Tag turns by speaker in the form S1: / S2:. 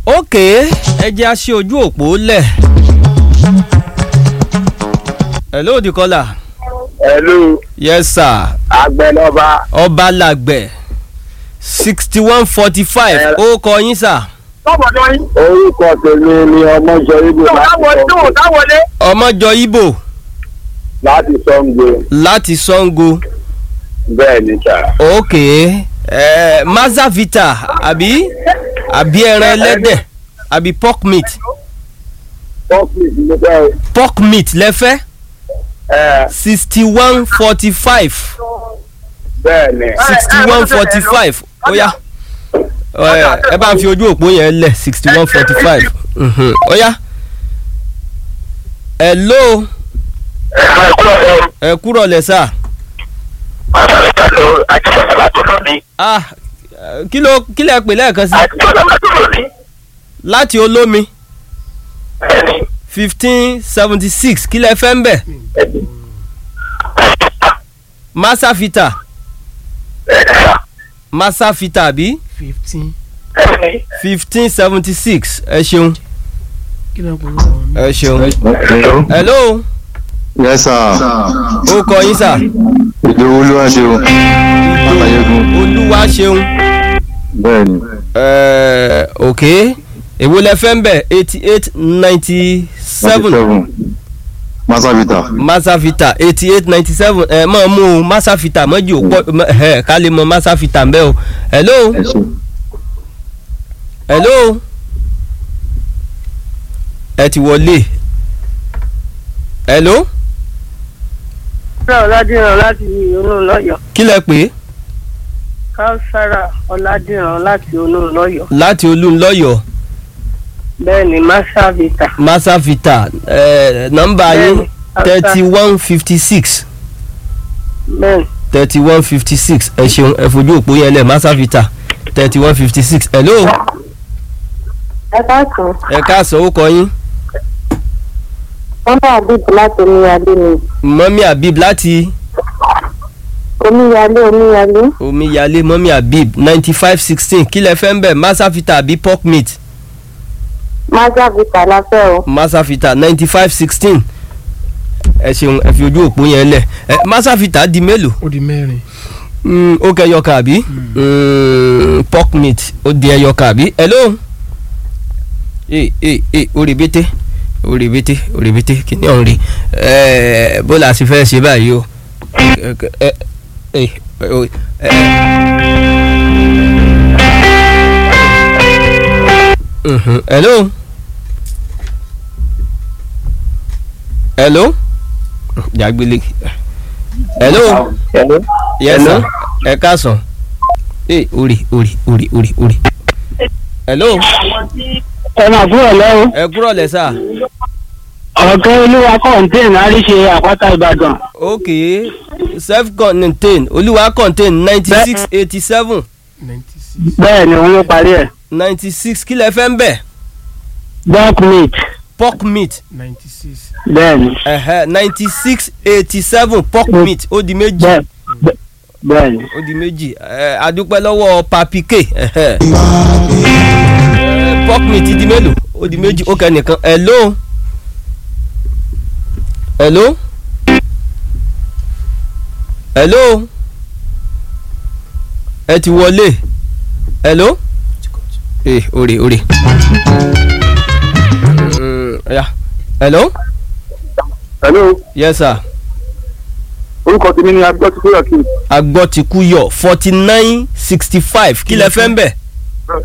S1: ok ẹ jẹ́ a ṣe ojú òpó lẹ̀. hello dikola.
S2: Hello,
S1: yes sir
S2: Agbẹnọba.
S1: ọba làgbẹ̀ sixty one forty five ó kọ yín sà.
S2: Orúkọ tèmi ni ọmọjọ Ibo láti
S1: ọmọjọ ibo
S2: láti Sango.
S1: láti sango
S2: Bẹ́ẹ̀ ni sà.
S1: ok eh, mazavita àbí àbí ẹran ẹlẹ́dẹ̀ àbí pork meat
S2: Pọ́pì ti mo fẹ́ o.
S1: pork meat lẹ́fẹ́
S2: Ẹ
S1: sixty one forty five
S2: bẹ́ẹ̀ ni.
S1: sixty one forty five ó yá ẹ ẹ bá ń fi ojú òpó yẹn lẹ̀ sixty one forty five ó yá hello ẹ kúrọ̀ lẹ̀ sà ah kí ló kí lẹ pè lẹ́ẹ̀kan sí láti olómi fifteen seventy six kí lẹ fẹ́ ń bẹ̀ masafita masafita àbí
S3: fifteen
S1: fifteen seventy six ẹ ṣeun
S3: kí ló ń pọ̀ lọ́wọ́ mi.
S1: ẹ ṣeun hello
S4: yes sir
S1: ó kọ yín sà
S4: ìlú olúwa ṣe o Ayégun.
S1: olúwa ṣeun
S4: bẹ́ẹ̀ ni
S1: ẹ ok èwo lẹ fẹ́ ń bẹ̀ eighty eight ninety seven
S4: masavita
S1: masafita eighty eight ninety seven ẹ mọ̀ mú o masafita mọ́jì ò pọ̀ mọ́- ẹ ká lè mọ masafita ń bẹ́ o hello
S4: ẹ ṣe
S1: hello ẹ ti wọlé hello
S5: ọ̀làdìrán láti olóhùn lọ́yọ̀
S1: kí lẹ pè é
S5: káùsára ọ̀làdìrán láti olóhùn lọ́yọ̀
S1: láti olúńlọ́yọ̀
S5: bẹ́ẹ̀ ni masavita
S1: masafita ẹ nọ́mbà yín
S5: Bẹ́ẹ̀ni,
S1: thirty one fifty six
S5: bẹ́ẹ̀
S1: thirty one fifty six ẹ ṣeun ẹ fojú òpó yẹn lẹ masafita thirty one fifty six hello
S6: ẹ káàtó
S1: ẹ káàsán ó kọ yín
S6: wọn bá àbíb láti omíyalé ni
S1: mọ́mí habib láti
S6: omíyalé omíyalé
S1: omíyalé mọ́mí habib ninety five sixteen kí lẹ fẹ́ ń bẹ̀ masafita àbí pork meat
S6: mazavita la fẹ́ o
S1: masafita ninety five sixteen ẹ ṣeun ẹ fi ojú òpó yẹn lẹ ẹ masafita di mélòó
S3: ó di mẹ́rin.
S1: Mm, ó kẹ ẹyọkà àbí Mm, pork meat ó di ẹyọkà àbí hello ee ee ee orí bété orí bété orí bété kìíní ọ̀hún rí ẹ bó la sì fẹ́ ṣe báyìí o ẹ ẹ ẹ ẹ Mhm, hello hello jàgbélé hello yes sir ẹ káàsán ee orí orí orí orí orí hello
S5: ẹ máa fún ọ lọ́wọ́
S1: ẹ kúrọ̀ lẹ̀ sà
S5: ọ̀gá olúwa kọ́ńtẹ́ẹ̀nì àríṣe àpáta ìbàdàn
S1: ok self contained olúwa contain ninety six eighty seven
S3: ninety six.
S5: bẹ́ẹ̀ ni òun ló parí ẹ̀
S1: ninety six kí lẹ fẹ́ ń bẹ̀
S5: dark meat
S1: pork meat
S3: ninety six.
S5: bẹ́ẹ̀ ni
S1: ninety six eighty seven pork meat ó di méjì
S5: bẹ́ẹ̀ bẹ́ẹ̀- bẹ́ẹ̀ ni
S1: ó di méjì ẹ adúpẹ́ lọ́wọ́ papike ẹhẹ́. Ẹ, pork meat di mélòó ó di méjì ó kẹ́ nìkan hello hello hello ẹ ti wọlé hello ee ore ore Mm, ya hello
S2: Hello,
S1: yes sir
S2: orúkọ tèmi ni Agbọ́tikúyọ̀ kí
S1: agbọ́tikúyọ̀ forty nine sixty five kí lẹ fẹ́ ń bẹ̀